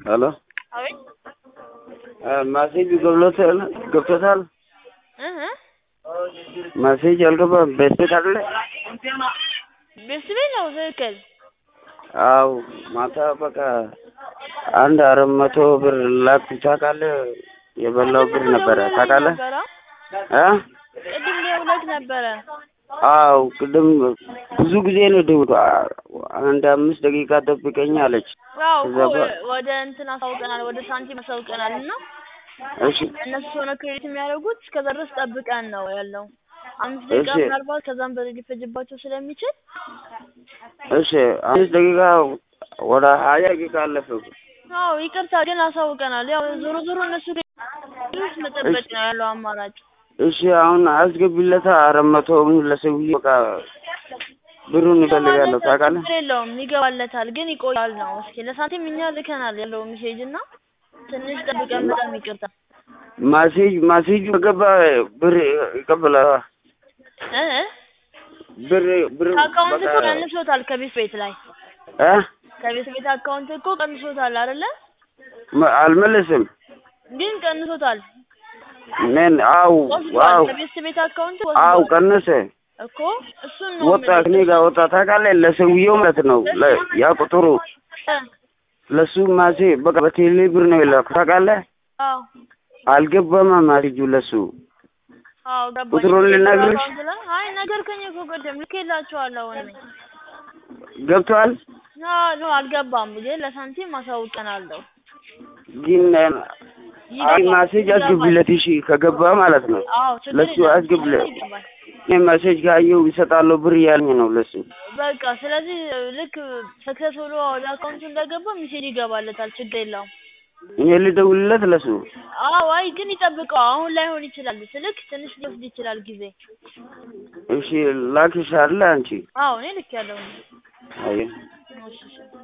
ሄሎ አቤት ማሴጅ ገብሎታል ገብቶታል? እህ ማሴጅ አልገባም። በስቤት አይደለ? ቤት ቤት ነው ትክክል። አው ማታ በቃ አንድ አራት መቶ ብር ላክ ታውቃለህ? የበላው ብር ነበረ ታውቃለህ? እ ቅድም ደውለህ ነበረ። አው ቅድም ብዙ ጊዜ ነው ደውሎ አንድ አምስት ደቂቃ ጠብቀኝ አለች። አዎ ከዛ እኮ በ- ወደ እንትን አሳውቀናል፣ ወደ ሳንቲም አሳውቀናል እና እሺ እነሱ ሆነ ክሬዲት የሚያደርጉት እስከዛ ድረስ ጠብቀን ነው ያለው። አምስት ደቂቃ እሺ። ምናልባት ከዛም በላይ ሊፈጅባቸው ስለሚችል እሺ አምስት ደቂቃ ወደ ሀያ ደቂቃ አለፈ እኮ። አዎ ይቅርታ ግን አሳውቀናል። ያው ዞሮ ዞሮ እነሱ ክሬዲት መጠበቅ ነው ያለው አማራጭ። እሺ አሁን አስገቢለታ አራት መቶውን ለሰውዬ በቃ ብሩን እፈልጋለሁ ታውቃለህ? ችግር የለውም ይገባለታል፣ ግን ይቆያል ነው። እስኪ ለሳንቲም እኛ ልከናል ያለው ሜሴጅ እና ትንሽ ጠብቀን በጣም ይቅርታ ማሴጅ ማሴጁ ከገባ ብር ይቀበላል። እ እ ብር ብር ከአካውንት በቃ እኮ ቀንሶታል ከቤት ቤት ላይ እ ከቤት ቤት አካውንት እኮ ቀንሶታል አይደለ? መ- አልመለስም። ግን ቀንሶታል ምን አው ወስዷል። ዋው ከቤት ቤት አካውንት አው ወስዷል ቀነሰ እኮ እሱን ነው ወጣ የምልህ። ከኔ ጋር ወጣ ታውቃለህ? ለሰውዬው ማለት ነው ለ- ያ ቁጥሩ እ ለሱ ማሴ በቃ በቴሌ ብር ነው የላኩት ታውቃለህ? አዎ አልገባም ማሴጁ ለሱ አዎ ገባኝ። ቁጥሩን ልነግርሽ? አካውንት ላይ አይ ነገርከኝ እኮ ቅድም ልኬላቸዋለሁ እኔ ገብቷል። አዎ ነው አልገባም፣ ግን ለሳንቲም አሳውቀናለሁ። ግን አይ ይገባል፣ ማሴጅ ይገባል። አስገቢለት እሺ፣ ከገባ ማለት ነው አዎ ችግር ለሱ የለም፣ አስገቢለት። ይገባል። እኔ ማሴጅ ካየው ይሰጣለሁ ብር እያለኝ ነው ለሱ። በቃ ስለዚህ ልክ ሰክሰስ ብሎ ወደ አካውንቱ እንደገባ ሚሴጅ ይገባለታል። ችግር የለውም። እኔ ልደውልለት ለሱ። አዎ አይ ግን ይጠብቀው። አሁን ላይሆን ይችላል። ስልክ ትንሽ ሊወስድ ይችላል ጊዜ። እሺ ላክሽ አለ አንቺ አዎ እኔ ልክ ያለው አይ እሺ እሺ